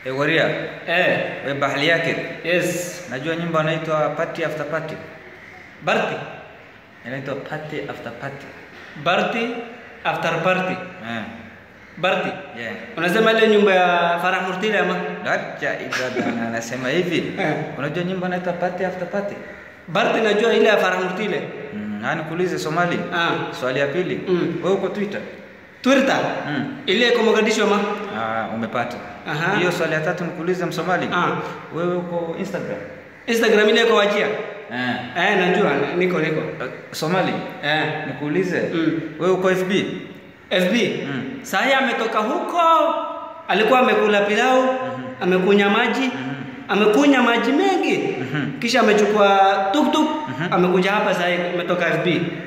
E, Waria, Eh, we bahali yake. yes. Najua nyimbo inaitwa Party After Party. Barti. Inaitwa Party After Party. Barti after party. Eh. Barti. Yeah. Unasema ile nyumba ya Farah Murtila ama? Dacha Ibrahim anasema hivi. Eh. Unajua nyimbo inaitwa Party After Party? Barti najua ile ya Farah Murtila. Mm, na nikuulize Somali. Ah. Swali ya pili. Mm. Wewe uko Twitter? Twitter. Mm. Ile iko Mogadishu ama? Ah, umepata. Aha. Hiyo swali ya tatu nikuulize Msomali. Ah. Wewe uko Instagram? Instagram ile iko wajia. Eh. Eh, najua niko niko. Uh, Somali. Eh. Nikuulize. Mm. Wewe uko FB? FB. Mm. Sahi ametoka huko, alikuwa amekula pilau, amekunya maji, amekunya maji mengi, kisha amechukua tuktuk, amekuja hapa sahi, ametoka FB.